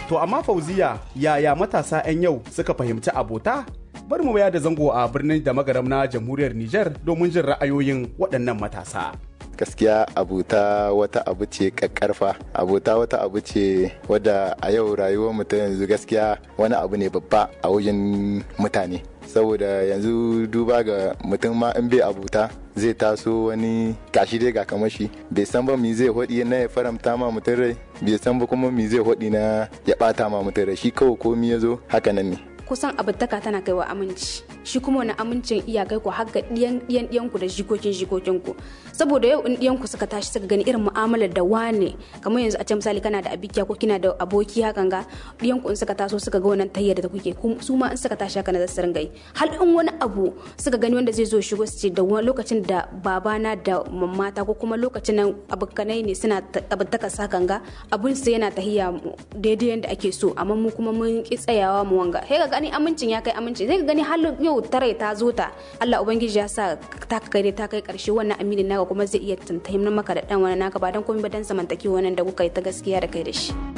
To amma fauziya yaya matasa 'yan yau suka fahimci abota? Bari mu baya da zango a birnin da magaram na jamhuriyar Nijar domin jin ra'ayoyin waɗannan matasa. gaskiya abuta wata abu ce kakkarfa abuta wata abu ce wadda a yau rayuwar mu ta yanzu gaskiya wani abu ne babba a wajen mutane saboda yanzu duba ga mutum ma in bai abuta zai taso wani gashi dai ga kamashi bai san ba mi zai hodi na ya faramta ma mutum rai bai san ba kuma mi zai hodi na ya bata ma mutum rai shi kawai komi ya zo haka nan ne kusan abutaka tana kaiwa aminci shi kuma wani amincin iya kai ku har ga diyan diyan ku da jikokin jikokin ku saboda yau in diyan ku suka tashi suka gani irin mu'amalar da wane kamar yanzu a ce misali kana da abikiya ko kina da aboki hakan ga diyan ku in suka taso suka ga wannan tayyar da kuke su ma in suka tashi haka na zasu ringa yi hal in wani abu suka gani wanda zai zo shigo su ce da lokacin da babana da mamata ko kuma lokacin nan abokanai ne suna abutaka sakan ga abun sai yana tahiya daidai yanda ake so amma mu kuma mun ki tsayawa mu wanga sai gani amincin ya kai aminci zai gani har yau tare ta zo ta Allah ubangiji ya sa ta kai ta kai karshe wannan aminin naka kuma zai iya tantayin maka da dan wani naka ba dan komai ba dan zamantakewa wannan da kuka yi ta gaskiya da kai da shi